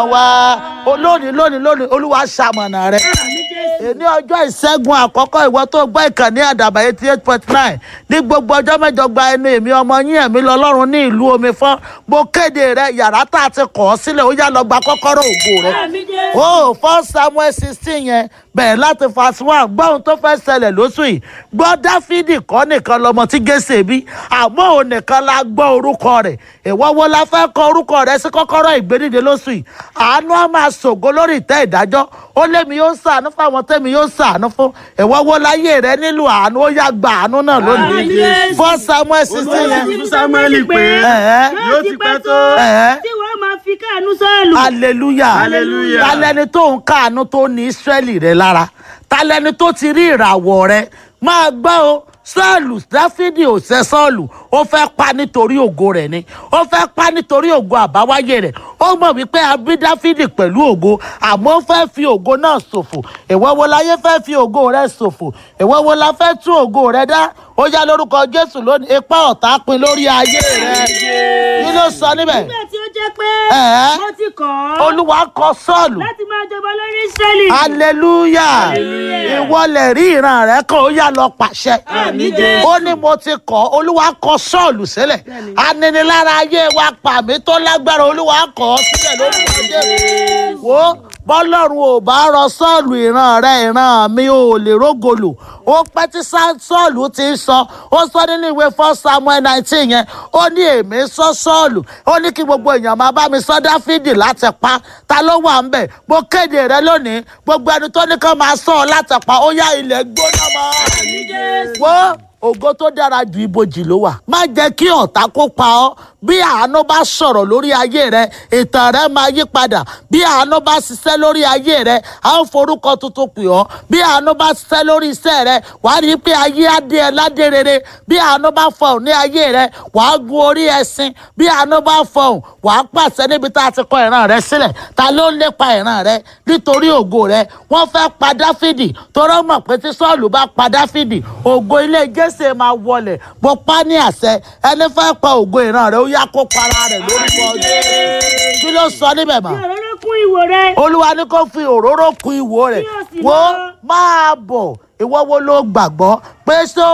wa olónìí lónìí lónìí olúwa ṣamọ̀nà rẹ àmì jésù. èní ọjọ́ ìṣẹ́gun àkọ́kọ́ ìwọ tó gbọ́ ìkànnì àdàbà eighty eight point nine ní gbogbo ọjọ́ mẹ́jọ gba ẹnu èmi ọmọ yín ẹ̀mí lọ́lọ́run ní ìlú omi fọ́n mo kéde rẹ yàrá tá a ti kọ̀ ọ́ sílẹ̀ ó yá lọ gba kọ́kọ́rọ́ ògo rẹ àmì jésù. ó fọ́ samuel sixteen yẹn bẹ̀rẹ̀ láti fast one gbọ́ ohun tó fẹ́ ṣẹlẹ̀ lóṣù yìí gbọ́ dáfídì kọ́ nìkan lọmọ tí gèsè bí àmọ́ òun nìkan la gbọ́ orúkọ rẹ̀ ìwọ wo la fẹ́ kọ orúkọ rẹ̀ sí kọ́kọ́rọ́ ìgbédìde lóṣù yìí àánú á máa ṣògo lórí ìtẹ́ ìdájọ́ ó lémi yóò ṣàánú fáwọn tẹ́mi yóò ṣàánú fún ìwọ wo láyé rẹ nílò àánú ó yá gba àánú náà lónìí Àmín. fọ́ samuel sixteen Olúwa yẹn ti fún fún Sámúẹ́lì Sámúẹ́lì pé Ẹ̀ẹ́. yóò ti pẹ́ tó Ẹ̀ẹ́. tí wọ́n máa fi káànú sọ́ọ̀lù. hallelujah Hallelujah. talẹni tó ń káàánú tó ní israẹli rẹ lára talẹni tó ti rí ìràwọ̀ rẹ máa gbọ́ o sọ́ọ̀lù dáfídì ò ṣe sọ́ọ̀lù ó fẹ́ pa nítorí ògo rẹ̀ ni ó fẹ́ pa nítorí ògo àbáwáyé rẹ̀ ó mọ̀ wípé a bí dáfídì pẹ̀lú ògo àmọ́ ó fẹ́ fi ògo náà ṣòfò ìwọ wo láyé fẹ́ fi ògo rẹ̀ ṣòfò ìwọ wo la fẹ́ tún ògo rẹ̀ dá ó yá lórúkọ jésù lónìí ipá ọ̀tá pin lórí ayé rẹ̀ kí ló sọ níbẹ̀ nígbà tí ó jẹ́ pé Ẹ̀ẹ́. mo ti kọ̀ ọ́ olúwa kọ sọ́ọ̀lù láti máa jọba lórí israẹli. hallelujah Hallelujah. ìwọlẹ̀ rí ìran rẹ̀ kan ó yá lọ pàṣẹ. Àmín Jésù. ó ní mo ti kọ́ olúwa kọ sọ́ọ̀lù sílẹ̀ aninilára ayé wa pàmí tó lágbára olúwa kọ́ ọ sílẹ̀ lórúkọ Jésù. wo bọ́lọ́run ò bá rọ sọ́ọ̀lù ìran rẹ̀ ìran mi ò lè rógolò ó pẹ́ tí Sá- sọ́ọ̀lù ti ń sọ ó sọ nínú ìwé first samuel nineteen yẹn ó ní èmi sọ sọ́ọ̀lù ó ní kí gbogbo èèyàn máa bá mi sọ dáfídì láti pa ta ló wà ń bẹ̀ mo kéde rẹ lónìí gbogbo ẹni tó ní kán máa sọ ọ láti pa ó yá ilẹ̀ gbóná mọ́ Àmín Jésù. wo ògo tó dára ju ibojì ló wà má jẹ́ kí ọ̀tá kó pa ọ́ bí àánú bá sọ̀rọ̀ lórí ayé rẹ ìtàn rẹ máa yí padà bí àánú bá ṣiṣẹ́ lórí ayé rẹ a ó forúkọ tuntun pè ọ́ bí àánú bá ṣiṣẹ́ lórí iṣẹ́ rẹ wàá rí i pé ayé á dé ẹ ládé rere bí àánú bá fọhùn ní ayé rẹ wàá gun orí ẹṣin bí àánú bá fọhùn wàá pàṣẹ níbi tá a ti kọ ìran rẹ sílẹ̀ ta ló ń lépa ìran rẹ nítorí ògo rẹ wọ́n fẹ́ pa dáfídì torọ́ mọ̀ pé tí sọ́ọ̀lù bá pa dáfídì ògo ilé jésè máa wọlẹ̀ bó pa ní àṣẹ ẹni fẹ́ pa ògo ìran rẹ ó yá kó para rẹ̀ lórúkọ Jésù. kí ló sọ níbẹ̀ mọ́ Fi òróró kún ìwò rẹ. olúwa ní kó fi òróró kun ìwo rẹ̀ Kí o sì wo lọ. máa bọ̀ ìwọ wo ló gbàgbọ́ pé ṣé